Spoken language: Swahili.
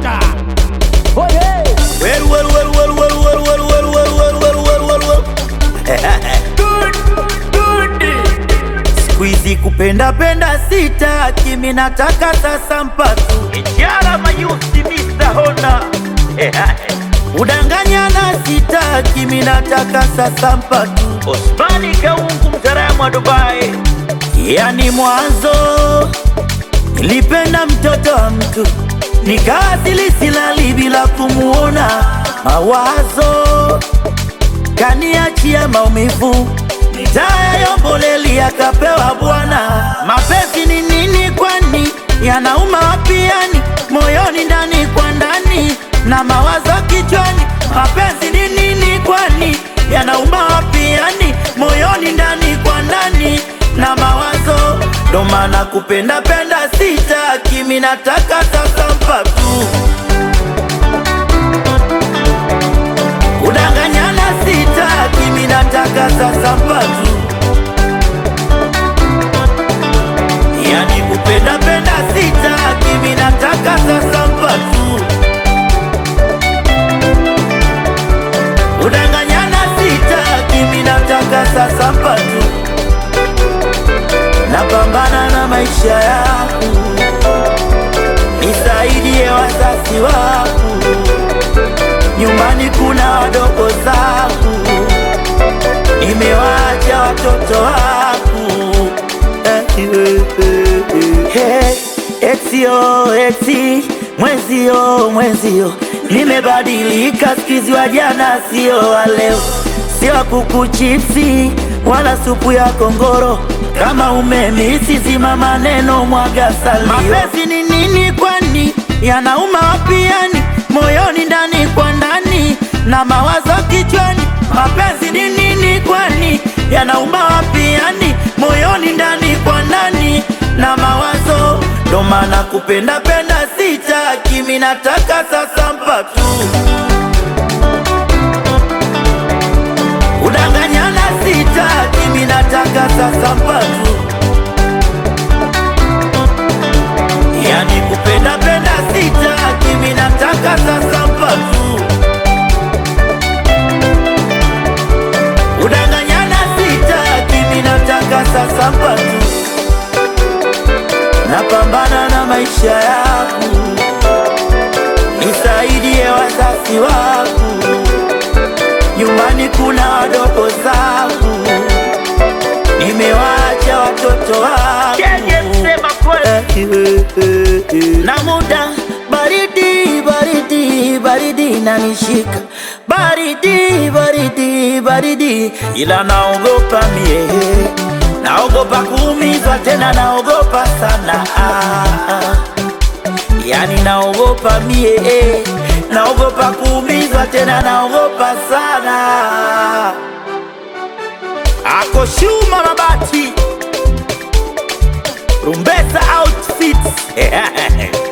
Honda. Oye. Well, well, well, well, well, well, well, well, well, well, well, well, well, well. Good, good. Siku hizi kupenda penda sitaki, mimi nataka sasa mpatu Ijara mayusi Mr. Honda Udanganyana sitaki, mimi nataka sasa mpatu Osmani Kaungu mtaalamu wa Dubai Yani mwanzo Nilipenda mtoto wa mtu nikaasili silali bila kumuona, mawazo kaniachia maumivu, taya yomboleli akapewa bwana. Mapenzi ni nini kwani? Yanauma wapi yani? Moyoni ndani kwa ndani na mawazo kichwani. Mapenzi ni nini kwani? Yanauma wapi yani? Moyoni ndani kwa ndani na mawazo ndo maana kupenda penda sitaki, mimi nataka sasa mpatu kudanganyana sitaki, mimi nataka sasa mpatu yani kupenda penda sitaki, mimi nataka sasa mpatu kudanganyana sitaki, mimi nataka sasa mpatu napambana na maisha yangu, nisaidie wazazi wangu, nyumbani kuna wadogo zangu, nimewaacha watoto wangu. Hey, etio eti mwezio mwezio, nimebadilika sikizi, wa jana sio wa leo, sio wa kuku chipsi wala supu ya kongoro kama umemisi zima maneno mwaga salio. Mapenzi ni nini kwani? Yanauma wapi yani? Moyoni ndani kwa ndani na mawazo kichwani. Mapenzi ni nini kwani? Yanauma wapi yani? Moyoni ndani kwa ndani na mawazo, ndo maana kupenda penda sitaki, mimi nataka sasa mpatu Udanganyana sitaki, mimi nataka sasa mpatu Yani kupenda penda sitaki, mimi nataka sasa mpatu Udanganyana sitaki, mimi nataka sasa mpatu Napambana na maisha yangu, nisaidie wazazi wangu nyumbani kuna wadogo zangu, nimewaacha watoto wangu na muda baridi baridi baridi nanishika baridi baridi baridi, ila naogopa mie, naogopa kuumizwa tena, naogopa sana ah, ah. Yani naogopa mie eh, naogopa kuumizwa tena, naogopa sana. Ako Shuma Mabati, Rumbesa Outfits